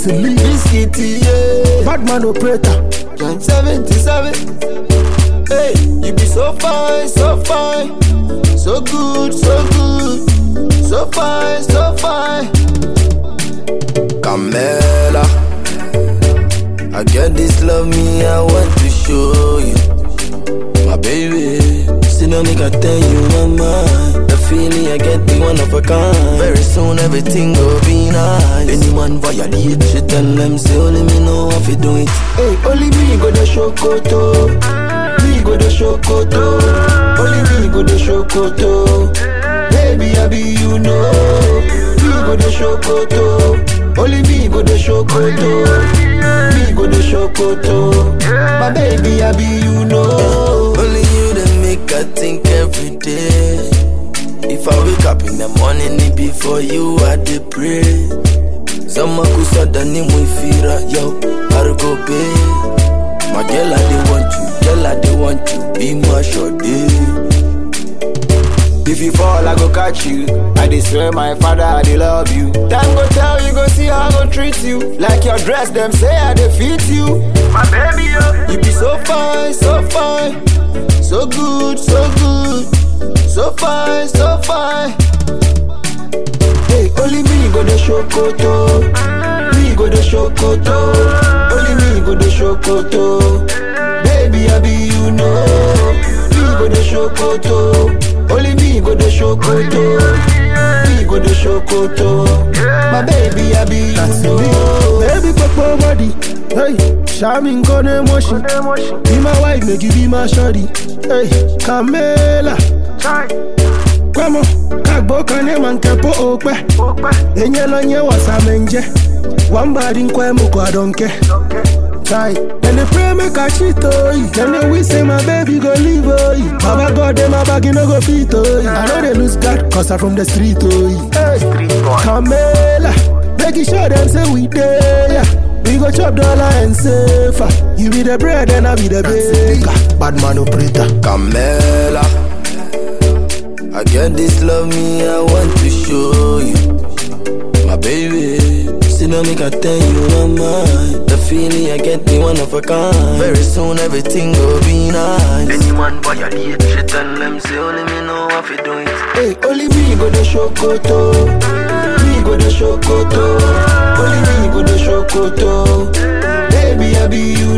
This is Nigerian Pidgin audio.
That's the lead. Biscuit, yeah. Bad man operator. John 77. Hey, you be so fine, so fine. So good, so good. So fine, so fine. Camela. I get this love me, I want to show you. My baby. See no nigga tell you my mind. The feeling I get the one of a kind. Very soon everything will be nice. Anyone violate, she tell them say only me know how to do it. Hey, only me go the shokoto. Me go the shokoto. Only me go the shokoto. Baby, I be you know. Me go the shokoto. Only me go the shokoto. Me go the shokoto. My baby, I be you know. Only you that make I think every day. If I wake up in the morning, it be for you I dey pray. Zama kusada ni mwifira yo, Argo Bay. My girl, I dey want you, girl, I dey want you, be my shorty. If you fall, I go catch you. I dey swear, my father, I dey love you. Time go tell you, go see how I go treat you. Like your dress, them say I dey fit you. My baby, yo. You be so fine, so fine, so good, so good, so fine, so fine. Hey, only me go the shokoto, me go the shokoto, only me go the shokoto. Baby, I be you know, me go the shokoto, only me go the shokoto, me go the shokoto. My baby, I be you That's the know. lead. Baby, pop body. Hey, Shamin kone motion. Emotion. Be my wife, make you be my shorty. Hey, Camela. Chai. Kwamo, kagbo kane mankepo okpe. Opa. Enye lo nye wasamenje. Wambadi nkwe muko adonke. Okay. Chai, and they pray make I cheat oh Then they wish say my baby go leave oh Baba God them my bag no go fit oh I know they lose God cause I from the street oh Hey, Street boy. Camela, make it sure them say we there yeah. We go chop dollar and safer You be the bread and I be the baker Bad man operator Camela. I get this love me, I want to show you. My baby. See no make I tell you my mind. The feeling I get me one of a kind. Very soon everything will be nice. Anyone violate, she tell them say only me know how to do it. Hey, only me go the shokoto. Me go the shokoto. Only me go the shokoto. Baby, I be you